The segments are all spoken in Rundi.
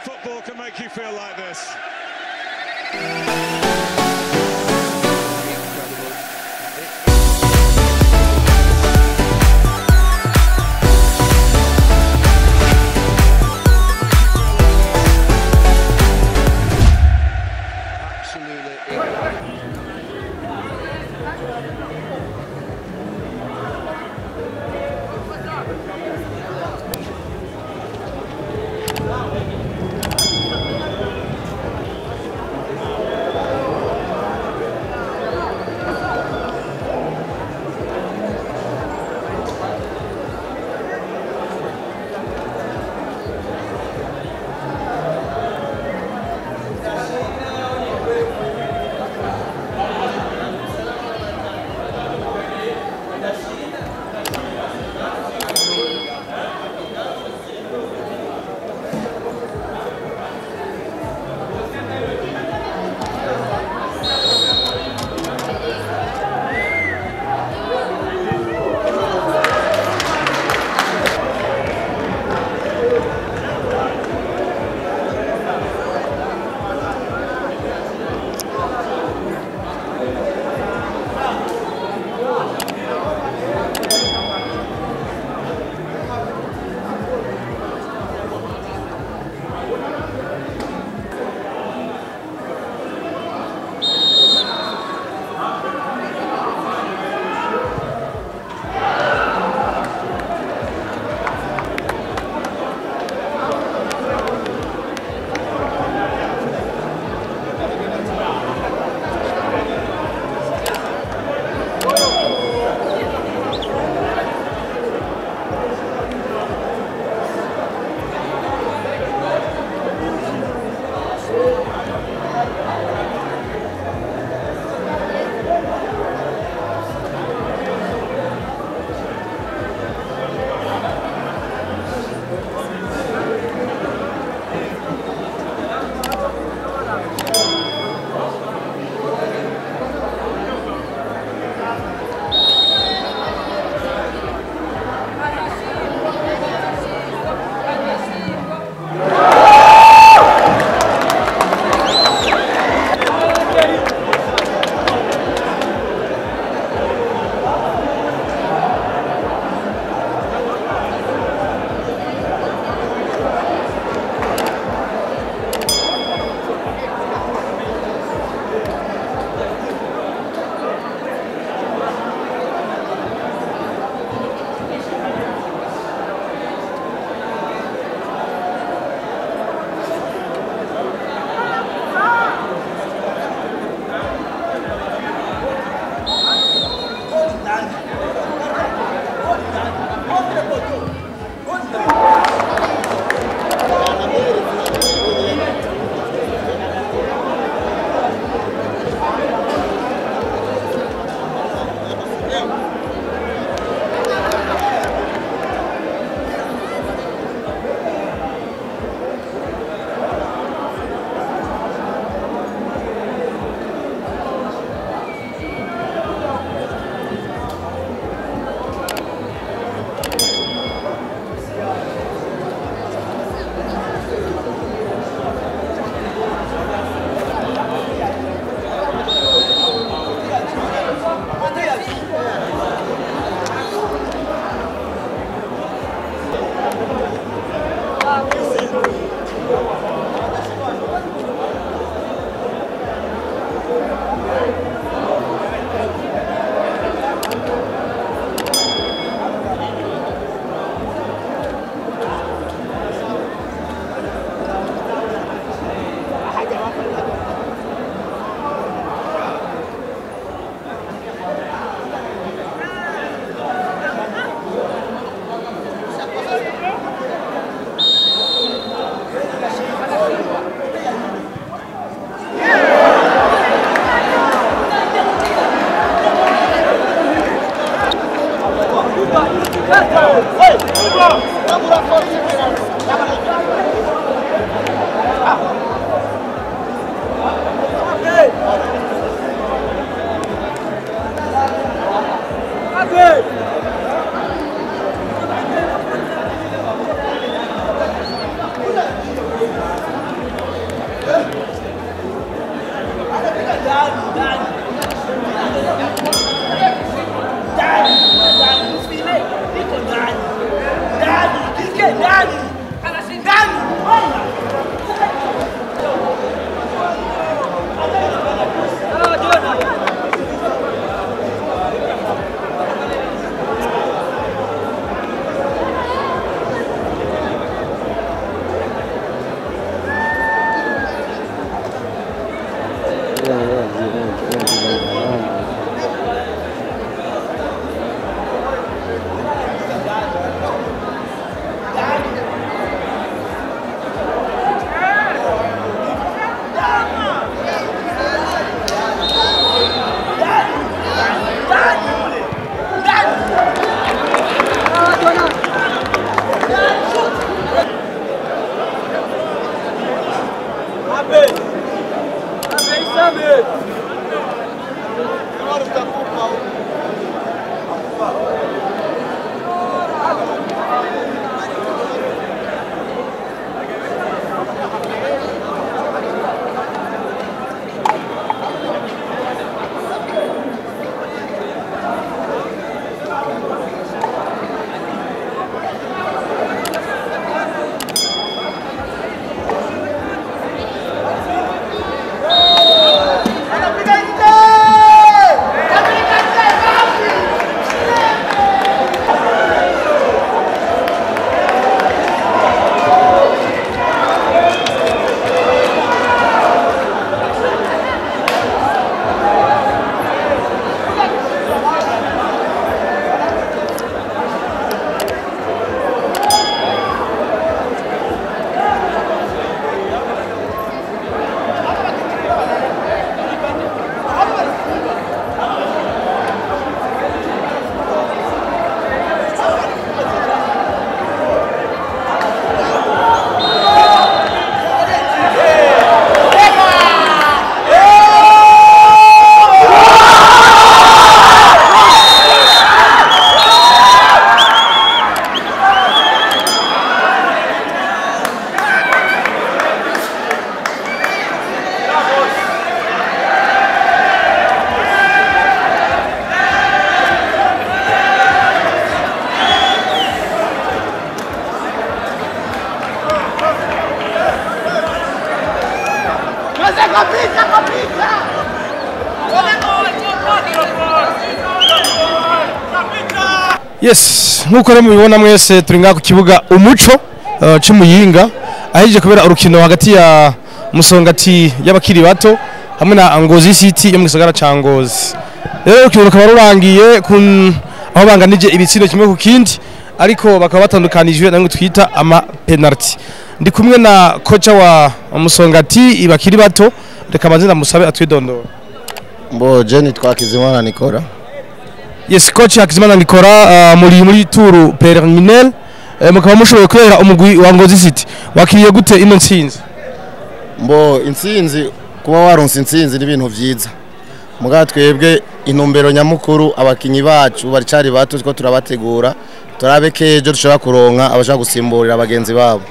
football can make you feel like this. Absolutely. kapita kapita yes nk'uko rero mubibona mwese turi ngaha ku kibuga umuco uh, c'umuyinga ahije kubera urukino hagati ya musongati y'abakiri bato hamwe na ngozi city yo mu gisagara ca ngozi rero urukino rukaba rurangiye ku aho banganije ibitsindo kimwe ku kindi ariko bakaba batandukanijwe namwe twita ama penalty ndi kumwe na kocha wa musongati ibakiri bato reka amazina musabe atwidondora Mbo Jenny twakizimana Nikora. yes coach Hakizimana Nikora uh, muri muri tour preliminaire uh, mukaba mushoboye kwera umugwi wa Ngozi City wakiriye gute ino ntsinzi Mbo intsinzi kuba waronse intsinzi ni ibintu vyiza. Muga twebwe intumbero nyamukuru abakinyi bacu baricari bato two turabategura turabe kejo dushobora kuronka abashaka gusimburira abagenzi babo.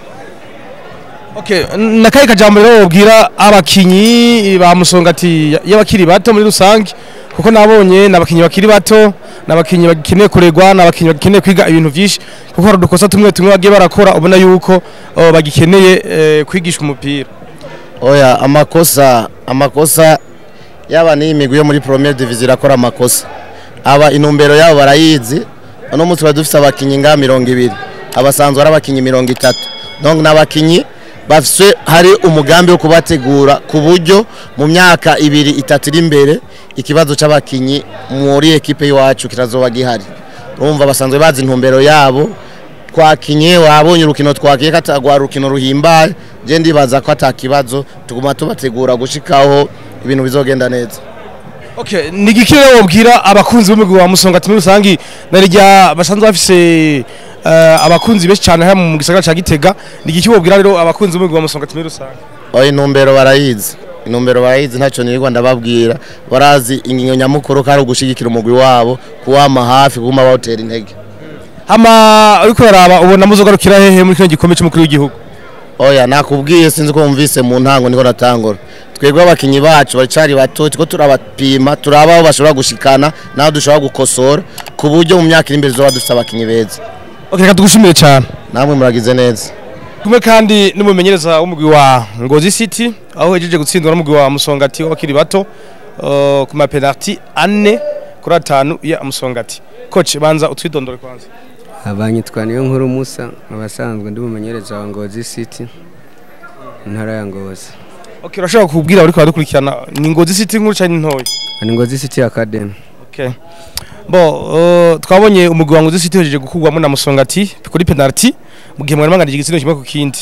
okay nakaye kajambo rero wobwira abakinyi ba musongati y'abakiri bato muri rusange kuko nabonye nabakinyi bakiri bato nabakinyi bagikeneye kuregwa nabakinyi bagikeneye kwiga ibintu vyinshi kuko hari udukosa tumwe tumwe bagiye barakora ubona yuko uh, bagikeneye eh, kwigisha umupira Oya amakosa amakosa yaba ni imigwi yo muri Premier Division irakora amakosa. Aba intumbero yabo barayizi. Uno munsi bari dufise abakinyi nga 200. Abasanzwe ari abakinyi 30. Donc n'abakinyi bafise hari umugambi wo kubategura ku buryo mu myaka ibiri itatu iri imbere ikibazo c'abakinyi muri ekipe y'iwacu kirazoba gihari. Urumva basanzwe bazi intumbero yabo twakinye wabonye urukino twakiye katagwa urukino ruhimbaye je ndibaza ko atakibazo tuguma tubategura gushikaho ibintu bizogenda neza Okay, ni igiki rero wobwira abakunzi b'umugwi wa Musongati muri rusangi narirya basanzwe bafise uh, abakunzi benshi cyane hano mu gisagara ca Gitega ni igiki wobwira rero abakunzi b'umugwi wa Musongati muri rusangi oya intumbero barayizi intumbero barayizi ntacyo nirirwa ndababwira barazi ingingo nyamukuru ko ari ugushigikira umugwi wabo kuwama hafi kuguma bawutera intege hama uriko uraraba ubona muzogarukira hehe muri kino gikombe c'umukuru w'igihugu oya nakubwiye sinzi ko wumvise mu ntango niko natangura twebwe abakinyi bacu baricari bato tuko turabapima turaba aho bashobora gushikana naho dushobora gukosora ku buryo mu myaka iri imbere tuzoba dufise abakinyi beza okay reka tugushimire cyane namwe muragize neza kumwe kandi n'umumenyereza w'umugwi wa Ngozi City aho hejeje gutsindwa n'umugwi wa Musongati w'abakiri bato uh, ku ma penalty ane kuri atanu ya Musongati coach banza utwidondore kwanza abanyitwa niyo nkuru musa abasanzwe ndi umumenyereza wa ngozi city intara ya ngozi okay urashobora kubwira abari baradukurikirana ni Ngozi City nkuru cyane ntoya ni ngozi city academy Okay. Bo uh, twabonye umugwi wa Ngozi City hejeje gukurwamo na Musongati kuri penalty mu gihe mwari manganije igitsina kimwe ku kindi.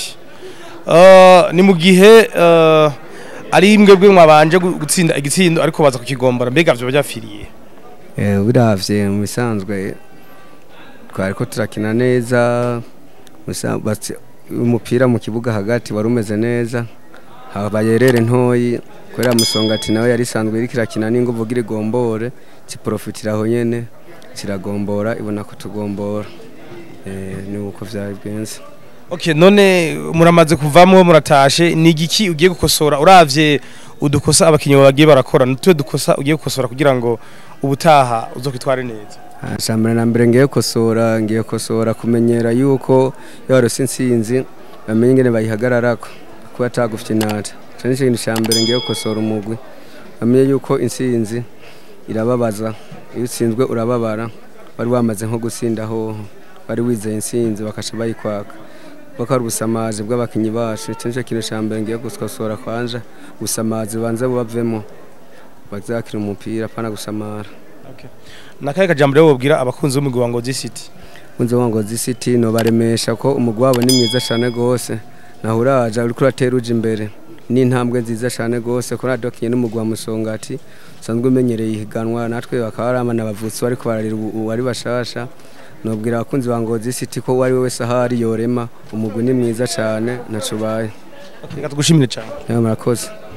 Uh, ni mu gihe uh, ari imwe bwe mwabanje gu- gutsinda igitsindo ariko baza kukigombora mbega byo byafiriye. Eh, biravye mu bisanzwe twari ko turakina neza musa- basi- umupira mu kibuga hagati wari umeze neza habaye rere ntoyi kubera musongati nawe yari isanzwe iriko irakina n'inguvu gira igombore kiprofitira aho nyene kiragombora ibona kutugombora eh, ni uko vyari bwenze Okay, none muramaze kuvamwo muratashe ni igiki ugiye gukosora uravye udukosa abakinyi bagiye barakora nutwe dukosa ugiye gukosora kugira ngo ubutaha uzokwitware neza Shambere na mbere ngiye kosora ngiye kosora kumenyera yuko iyo warose intsinzi bamenye ingene bayihagararako kuba atagufite inata ico nico kintu ca mbere ngiye kosora umugwi bamenye yuko intsinzi irababaza iyo utsinzwe urababara wari wamaze nko gusinda hoho wari wizeye intsinzi bakaca bayikwaka kuko ari ubusamazi bw'abakinyi bacu ico nico kintu ca mbere ngiye gukosora kwanja ubusamazi banze bubavemo bazakira umupira apana gusamara nakaye kajambo rero wobwira abakunzi b'umugwi wa Ngozi City kunze wango zisiti no baremesha ko umugwi wabo ni mwiza cyane gose naho uraja uriko uratera uja imbere ni intambwe nziza cyane gose ko nadokinye n'umugwi wa musongati usanzwe umenyereye ihiganwa natwe bakaba ari abana bavutse bariko bararira ubu ubu ari bashasha nobwira abakunzi ba Ngozi City ko uwo ari we wese ahari yorema umugwi ni mwiza cyane ntaco ubaye reka tugushimire cyane murakoze